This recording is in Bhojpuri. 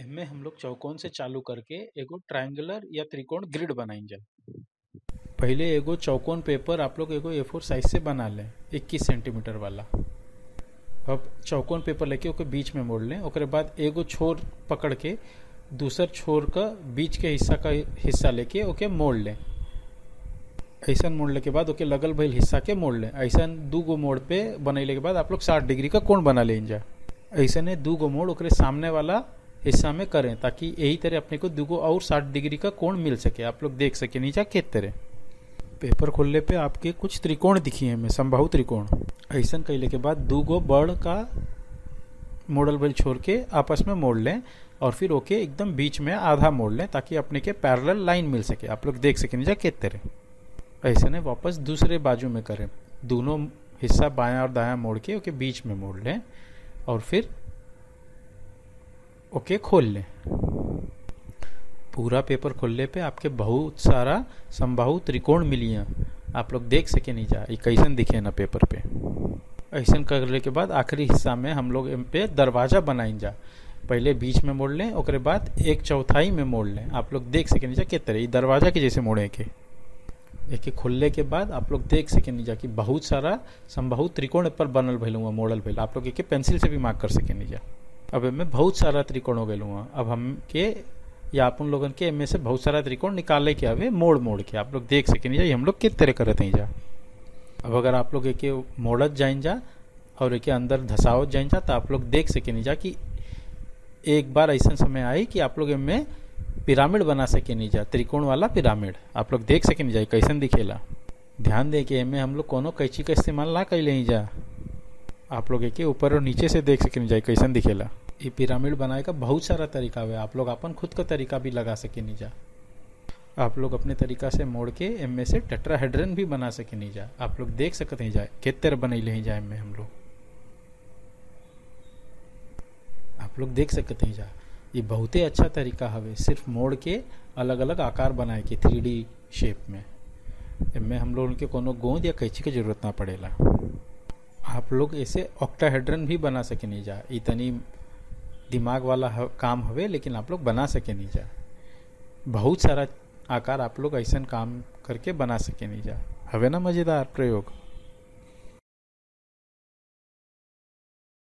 एमे हम लोग चौकोन से चालू करके एगो ट्रायंगुलर या त्रिकोण ग्रिड बनाइंजा पहिले एगो चौकोन पेपर आप लोग एगो ए फोर साइज से बना लें 21 सेंटीमीटर वाला अब चौकोन पेपर लेके ओके बीच में मोड़ लें ओकरे बाद एगो छोर पकड़ के दूसर छोर का बीच के हिस्सा का हिस्सा लेके ओके मोड़ लें ऐसा मोड़ले के बाद ओके लगल भइल हिस्सा के मोड़ लें ऐसा दू गो मोड़ पे बनैले के बाद आप लोग साठ डिग्री का कोण बना लें जा ऐसा ने दू गो मोड़ ओकरे सामने वाला हिस्सा में करें ताकि यही तरह अपने को दू गो और साठ डिग्री का कोण मिल सके आप लोग देख सके नीचा के तरह पेपर खोलने पे आपके कुछ त्रिकोण दिखिए में संभाव त्रिकोण ऐसा कैले के बाद दू गो बड़ का मॉडल भइल छोड़ के आपस में मोड़ लें और फिर ओके एकदम बीच में आधा मोड़ लें ताकि अपने के पैरेलल लाइन मिल सके आप लोग देख सके नीचा के तरह ऐसे ने वापस दूसरे बाजू में करें दोनों हिस्सा बायां और दायां मोड़ के ओके बीच में मोड़ लें और फिर ओके खोल लें पूरा पेपर खोलने पे आपके बहुत सारा संभाव त्रिकोण मिली हैं आप लोग देख सके नहीं जा कैसन दिखे ना पेपर पे ऐसा करने के बाद आखिरी हिस्सा में हम लोग इन पे दरवाजा बनाइन जा पहले बीच में मोड़ लें ओकरे बाद एक चौथाई में मोड़ लें आप लोग देख सके नहीं जा के तरह दरवाजा के जैसे मोड़े के एक खोलने के बाद आप लोग देख सके नहीं जा कि बहुत सारा संभाव त्रिकोण पर बनल भैल हुआ मॉडल भैल आप लोग एक पेंसिल से भी मार्क कर सके नहीं जा अब इनमें बहुत सारा त्रिकोण हो गए हुआ अब हम के या अपन लोगन के इनमें से बहुत सारा त्रिकोण निकाले के हवे मोड़ मोड़ के आप लोग देख सके नहीं जा हम लोग किस तरह करते हैं जा अब अगर आप लोग एक मोड़त जाइन जा और एक अंदर धसावत जाइन जा तो आप लोग देख सके नहीं जा कि एक बार ऐसा समय आई कि आप लोग इनमें पिरामिड बना सके नहीं जा त्रिकोण वाला पिरामिड आप लोग देख सके नहीं जा कैसन दिखेला ध्यान दे के इनमें हम लोग कोनो कैची का इस्तेमाल ना कैले ही जा आप लोग एक ऊपर और नीचे से देख सके नहीं जा कैसन दिखेला ये पिरामिड बनाए का बहुत सारा तरीका है आप लोग अपन खुद का तरीका भी लगा सके नहीं जा आप लोग अपने तरीका से मोड़ के इनमें से टेट्राहेड्रन भी बना सके नहीं जा आप लोग देख सकते हैं जाए कितने बनैले ही जाए इनमें हम लोग आप लोग देख सकते हैं जा ये बहुत ही अच्छा तरीका हवे सिर्फ मोड़ के अलग अलग आकार बनाए के थ्री शेप में इनमें हम लोग उनके कोनो गोंद या कैची की जरूरत ना पड़ेला आप लोग ऐसे ऑक्टाहेड्रन भी बना सके नहीं जा इतनी दिमाग वाला काम हवे लेकिन आप लोग बना सके नहीं जा बहुत सारा आकार आप लोग ऐसा काम करके बना सके नहीं जा हवे ना मजेदार प्रयोग